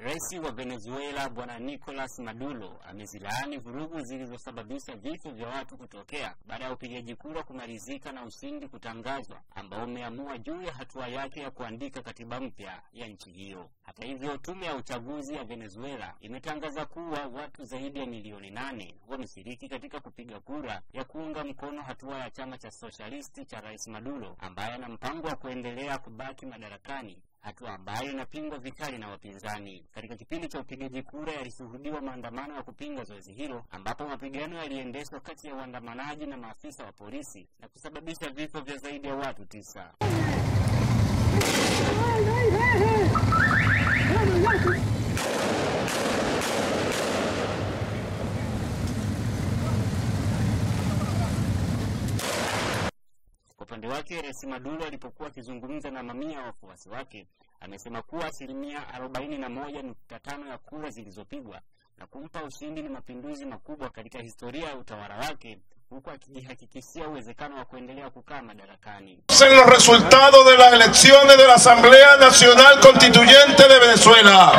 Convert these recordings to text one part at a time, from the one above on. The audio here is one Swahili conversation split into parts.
Rais wa Venezuela Bwana Nicolas Maduro amezilaani vurugu zilizosababisha vifo vya watu kutokea baada ya upigaji kura kumalizika na ushindi kutangazwa ambao umeamua juu ya hatua yake ya kuandika katiba mpya ya nchi hiyo. Hata hivyo, tume ya uchaguzi ya Venezuela imetangaza kuwa watu zaidi ya milioni nane wameshiriki katika kupiga kura ya kuunga mkono hatua ya chama cha sosialisti cha Rais Maduro ambaye ana mpango wa kuendelea kubaki madarakani hatua ambayo inapingwa vikali na wapinzani. Katika kipindi cha upigaji kura, yalishuhudiwa maandamano ya kupinga zoezi hilo, ambapo mapigano yaliendeshwa kati ya waandamanaji na maafisa wa polisi na kusababisha vifo vya zaidi ya watu tisa. Kwa upande wake, Rais Maduro alipokuwa akizungumza na mamia ya wafuasi wake, amesema kuwa asilimia arobaini na moja nukta tano ya kura zilizopigwa na kumpa ushindi ni mapinduzi makubwa katika historia ya utawala wake, huku akijihakikishia uwezekano wa kuendelea kukaa madarakani. en los resultados de las elecciones de la Asamblea Nacional Constituyente de Venezuela.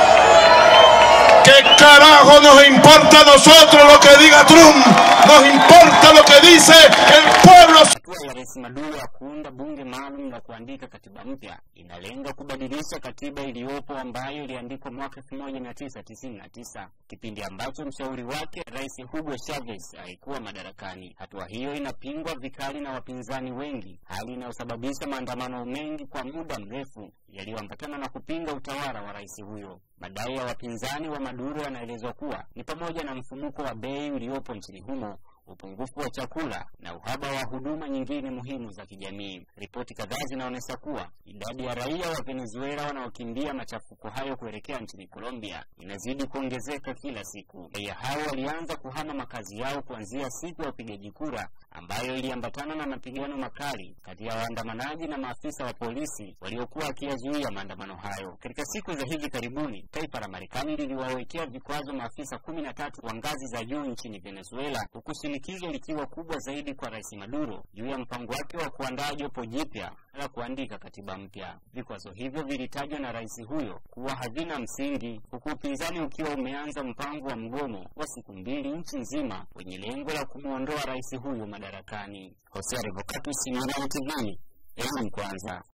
¿Qué carajo nos importa a nosotros lo que diga Trump? Nos importa lo que dice el pueblo. Hatua ya Rais Maduro ya kuunda bunge maalum la kuandika katiba mpya inalenga kubadilisha katiba iliyopo ambayo iliandikwa mwaka 1999 kipindi ambacho mshauri wake Rais Hugo Chavez alikuwa madarakani. Hatua hiyo inapingwa vikali na wapinzani wengi, hali inayosababisha maandamano mengi kwa muda mrefu yaliyoambatana na kupinga utawala wa rais huyo. Madai ya wapinzani wa Maduro yanaelezwa kuwa ni pamoja na mfumuko wa bei uliopo nchini humo upungufu wa chakula na uhaba wa huduma nyingine muhimu za kijamii. Ripoti kadhaa zinaonyesha kuwa idadi ya raia wa Venezuela wanaokimbia machafuko hayo kuelekea nchini Colombia inazidi kuongezeka kila siku. Raia hao walianza kuhama makazi yao kuanzia siku ya upigaji kura ambayo iliambatana na mapigano makali kati ya waandamanaji na maafisa wa polisi waliokuwa wakiyazuia maandamano hayo. Katika siku za hivi karibuni, taifa la Marekani liliwawekea vikwazo maafisa kumi na tatu wa ngazi za juu nchini Venezuela huku shinikizo likiwa kubwa zaidi kwa Rais Maduro juu ya mpango wake wa kuandaa jopo jipya la kuandika katiba mpya. Vikwazo hivyo vilitajwa na rais huyo kuwa havina msingi, huku upinzani ukiwa umeanza mpango wa mgomo wa siku mbili nchi nzima wenye lengo la kumwondoa rais huyo madarakani. Hosea Revocatus, United TV, elimu kwanza.